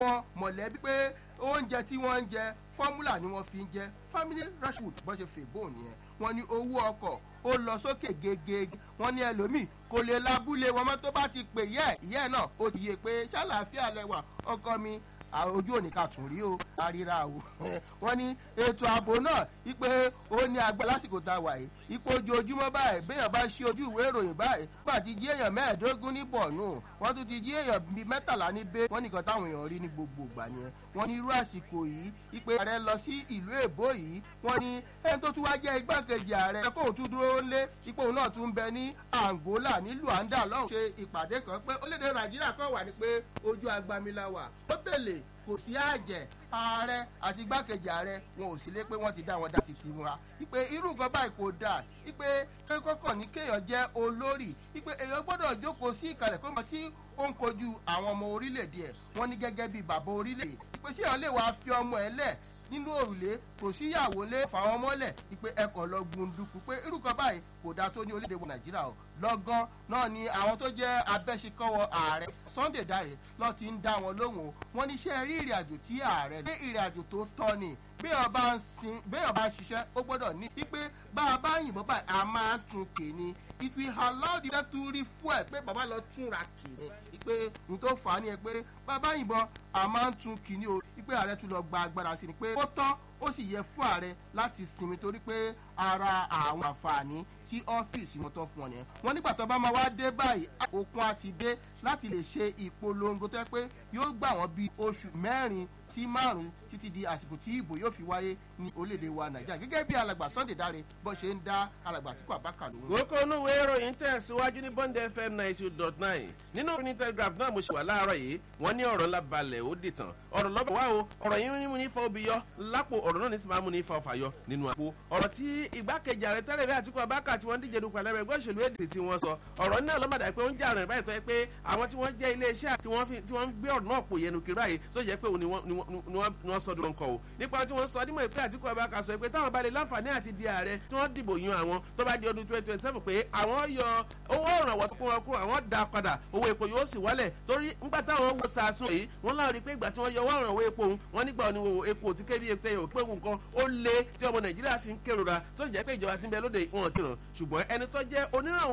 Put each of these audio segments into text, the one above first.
wọn mọ̀lẹ́bí pé oúnjẹ tí wọ́n ń jẹ fọ́múlà ni wọ́n fi ń jẹ family rashwood bó ṣe fèbó nìyẹn wọ́n ní owó ọkọ̀ ó lọ sókè gegege wọ́n ní ẹlòmíì kò lè lábúlé wọn mọ́ tó bá ti pè yẹ́ ìyẹ́ náà ó ti yé pé ṣàlàáfíà lẹwà ọkọ mi ojú òní ká tún rí o àríra o wọn ní ètò ààbò náà wípé ó ní agbá lásìkò tá a wà yìí ipò ojoojúmọ́ báyìí béèyàn bá ṣe ojú ìwé ìròyìn báyìí bá ti jí èèyàn mẹ́ẹ̀ẹ́dógún ní bọ̀nù wọ́n tún ti jí èèyàn bíi mẹ́tàlá ní bẹ́ẹ̀ wọ́n nìkan táwọn èèyàn rí ní gbogbo ìgbà yẹn wọ́n ní irú àsìkò yìí wípé ààrẹ lọ sí ìlú èbó yìí wọ́n ní ẹni tó tún wá jẹ́ igbákejì ààrẹ kóun tún dúró lé ipò òun náà tún bẹ ní angola ní luanda lọ́hùn ṣe ìpàdé kan pé orílẹ̀-èdè nàìjíríà kan wà ní pé ojú agbamila wà ó bèlè kò sí àjẹ́ ààrẹ àti igbákejì ààrẹ wọn ò sí lé pé wọ́n ti dá wọn dá títí wọn ipe irú nǹkan báyìí kò dáa ipe kọ́kọ́ ní kéèyàn jẹ́ olórí ipe èèyàn gbọ́dọ̀ jókòó sí ìkàlẹ̀ kó mọ tí ó ń kojú àwọn ọmọ orílẹ̀-èdè ẹ̀ wọ́n ní gẹ́gẹ́ bíi bàbá orílẹ̀-èdè ipe sí èèyàn lè wá fi ọmọ ẹ̀ lẹ̀ nínú òrùlé kò síyàwó lé fàwọn mọ́lẹ̀ ipe ẹkọ̀ lọ gbunduku pé irú kan báyìí kò dáa tó ní orílẹ̀-èdè wa nàìjíríà o lọ́gán náà ni àwọn tó jẹ́ abẹ́síkọ́wọ́ ààrẹ sunday dare lọ́ọ́ ti ń dá wọn lóhùn o wọ́n ní iṣẹ́ rí ìrìn àjò tí ààrẹ ní ìrìn àjò tó tọ́ ni béèyàn bá ń sin béèyàn bá ń ṣiṣẹ́ ó gbọ́dọ̀ ní i pé bá a bá yìnbọn báyìí a máa ń tún kè ní it will allow the other to refuel pé bàbá lọ túnra kè ní pé n tó fà á ní ẹ pé bàbá yìnbọn a máa ń tún kì ní o pé ààrẹ tún lọ gba agbára sí ni pé ó tọ́ ó sì yẹ fún ààrẹ láti sinmi torí pé ara àwọn àǹfààní tí ọ́fíìsì wọn tọ́ fún ọ nìyẹn wọn nígbà tó bá máa wá dé báyìí òkun àti dé láti lè ṣe ìpolongo tó yẹ pé yóò gbà wọ́n bíi oṣù mẹ́rin sí márùn títí di àsìkò tí ìbò yóò fi wáyé ní orílẹ̀-èdè wa nàìjíríà gẹ́gẹ́ bí alàgbà sunday dáre bó ṣe ń dá alàgbà tí kò àbákà lóhùn. kókó onúwé ìròyìn tẹ̀síwájú ní bond fm ninety two dot nine nínú ní telegraph náà mo ṣe wà láàárọ̀ yìí wọ́n ní ọ̀rọ̀ ńlá balẹ̀ ó dìtàn ọ̀rọ̀ lọ́bẹ̀ wá o ọ̀rọ̀ yìí ní mú ní fa obì yọ lápò ọ̀rọ̀ náà ní sì máa mú ní fa ọ̀fà yọ nínú àpò ọ̀rọ̀ tí igbákejì ààrẹ tẹ́lẹ̀ rí àtìkú abáka tí wọ́n díje dupò alẹ́ rẹ̀ gbọ́sẹ̀lú èdè tí wọ́n sọ ọ̀rọ̀ náà lọ́mọdà pé ó ń jà rẹ̀ báyìí tó yẹ pé àwọn tí wọ́n jẹ́ iléeṣẹ́ tí wọ́n ń gbé ọ̀rọ̀ náà pò yẹnu kiri báyìí tó yẹ pé òun ni wọ́n sọ dúró nǹkan o nípa tí wọ́n sọ dímọ̀ pé àtìkú abáka sọ pé táwọn bá lè láǹfààní àti di ààrẹ tí wọ́n dìbò yan àwọn tó bá di ọdún twenty twenty seven pé àwọn yọ owó ìrànwọ́ tó kún wọn kúrò àwọn dá padà owó epo yóò sì wálẹ̀ torí ńgbà táwọn wo sàásùn yìí wọ́n láwọn rí i pé ìgbà tí wọ́n yọ owó ìrànwọ́ epo òun wọ́n nígbà òní wo epo tí kébí epo tẹ̀yọ̀ pé nǹkan ó lé tí ọmọ nàìjíríà sì ń kérora tó sì jẹ́ pé ìjọba ti ń bẹ lóde wọn ti ràn ṣùgbọ́n ẹni tó jẹ́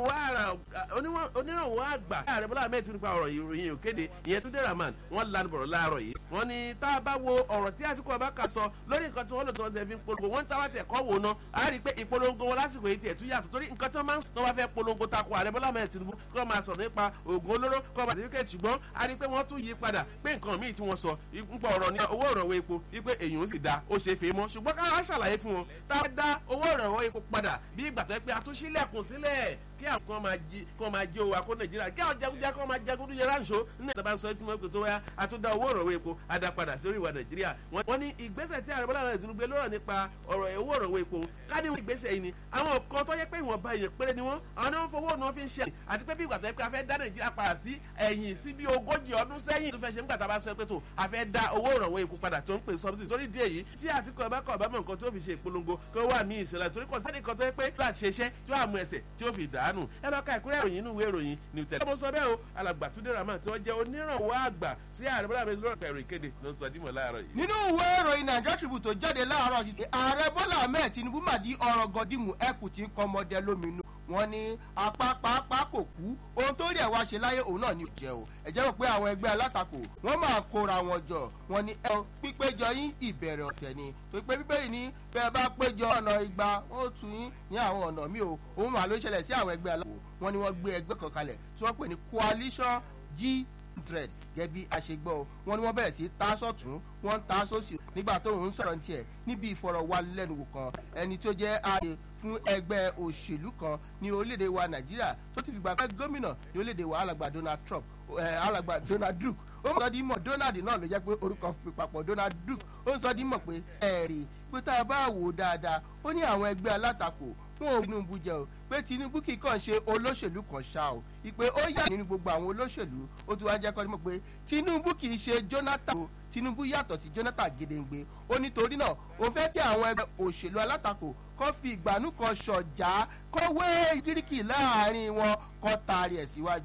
onírànwọ́ àgbà ààrẹ bọ́lá ahmed tún nípa ọ̀rọ̀ ìròyìn òkèdè ìyẹn tó dé rahman wọ́n lanu bọ̀rọ̀ láàárọ̀ yìí wọ́n ní tá a bá wo ọ̀rọ̀ tí àtìkú abáka sọ lórí nǹkan tí wọ́n lò tí wọ́n tẹ̀ fi ń polongo wọ́n ń táwa tẹ̀ kọ́ wò ná a rí i pé ìpolongo wọn lásìkò yìí tiẹ̀ tún yàtọ̀ torí nǹkan tí wọ́n máa ń tó wá fẹ́ polongo tako ààrẹ bọ́lá ahmed tinubu kí wọ́n máa sọ̀rọ̀ nípa oògùn olóró kọ́ bá certificate ṣùgbọ́n a rí i pé wọ́n tún yí padà pé nǹkan míì tí wọ́n sọ nípa ọ̀rọ̀ ní owó ìrànwọ́ epo wípé èyàn ó sì da ó ṣe é fèé mọ́ ṣùgbọ́n káwọn ṣàlàyé fún wọn tá a dá owó ìrànwọ́ epo padà bí ìgbà tó yẹ pé a tún sílẹ̀kùn sílẹ̀ kí àwọn kan máa jí kí máa jí owó akó nàìjíríà kí àwọn jagunjà kan máa jagun dúdú ránṣọ nínú ìtàbá sọ ẹtí mọ́tò tó wáyà àtúndà owó ìrànwọ́ epo àdàpadà sórí ìwà nàìjíríà wọ́n ní ìgbésẹ̀ tí ààrẹ bọ́lá rẹ̀ tún gbé lọ́rọ̀ nípa ọ̀rọ̀ owó ìrànwọ́ epo káàdì ìgbésẹ̀ yìí ni àwọn kan tó yẹ pé ìwọ̀nba èèyàn péré ni wọ́n àwọn náà fowó náà fi ń ṣe àti pé bí ìgbà tó yẹ pé a fẹ́ dá nàìjíríà padà sí ẹ̀yìn sí bí ogójì ọdún sẹ́yìn tó fẹ́ ṣe nígbà tá a bá sọ pé tó a fẹ́ dá owó ìrànwọ́ epo padà tó ń pè sọ́bùsì torí díẹ̀ yìí tí àtìkọ́ ẹ̀ bá kọ̀ ọ̀bá mọ̀ nǹkan tó fi ṣe ìpolongo kó wà ní ìṣẹ̀lẹ̀ torí kò sẹ́ni kan tó yẹ pé tó àti ṣeṣẹ́ tí ó àmú ẹsẹ̀ tí ó fi dànù ẹ lọ́ka ìkúrẹ́ ìròyìn inú ìwé ìròyìn ní tẹ̀lé. ọmọ sọ bẹ́ẹ̀ o alàgbà túndé ramán tí wọ́n jẹ́ onírànwọ́ àgbà tí ààrẹ bọ́lá mi lọ́rọ̀ pẹ̀lú ìkéde ló ń sọ dímọ̀ láàárọ̀ yìí. nínú ìwé ìròyìn nàìjíríà tribune tó jáde láàárọ̀ sí ààrẹ bọ́lá ahmed tinubu màdí ọ̀rọ̀ gọdímù ẹkù tí ń kọ́ ọmọdé lóminú wọn ní apá pàápàá kò kú ohun tó rí ẹ̀ wá ṣe láyé òun náà ní ìjẹ́ o ẹ̀jẹ̀ rò pé àwọn ẹgbẹ́ alátakò wọ́n máa kóra wọn jọ wọn ní ẹ pípéjọ yín ìbẹ̀rẹ̀ ọ̀tẹ̀ ni torí pé bíbélì ní bẹ́ẹ̀ bá péjọ ọ̀nà igba ó tún yín ní àwọn ọ̀nà míì o òun màá ló ṣẹlẹ̀ sí àwọn ẹgbẹ́ alátakò wọn ni wọ́n gbé ẹgbẹ́ kan kalẹ̀ tí wọ́n pè ní coalition g interest gẹ́gẹ́ bí a ṣe gbọ́ o wọ́n ní wọ́n bẹ̀rẹ̀ sí tá sọ̀tún wọ́n ń tá sósì nígbà tó ń sọ̀rọ̀ ní tiẹ̀ níbi ìfọ̀rọ̀wálẹ́nuwò kan ẹni tó jẹ́ ààyè fún ẹgbẹ́ òṣèlú kan ní orílẹ̀-èdè wa nàìjíríà tó ti fìgbà pẹ́ gómìnà ní orílẹ̀-èdè wa alàgbà donald trump alàgbà donald duke ó mọ̀ sọ́dí mọ̀ donald náà ló jẹ́ pé orúkọ fi papọ̀ donald duke ó ń sọ́dí mọ̀ pé ẹ̀rì pé tá a bá wò ó dáadáa ó ní àwọn ẹgbẹ́ alátakò wọn ò tinubu jẹ o pé tinubu kì í kàn ṣe olóṣèlú kan ṣá o ìpè ó yà nínú gbogbo àwọn olóṣèlú ó tún wá jẹ́ kọ́ ni mọ̀ pé tinubu kì í ṣe jonathan o tinubu yàtọ̀ sí jonathan gedengbe ó nítorí náà ó fẹ́ kí àwọn ẹgbẹ́ òṣèlú alátakò kọ́ fi ìgbàanú kan ṣọ̀já kọ́ wé gíríkì láàrin wọn kọ́ taari ẹ̀ síwájú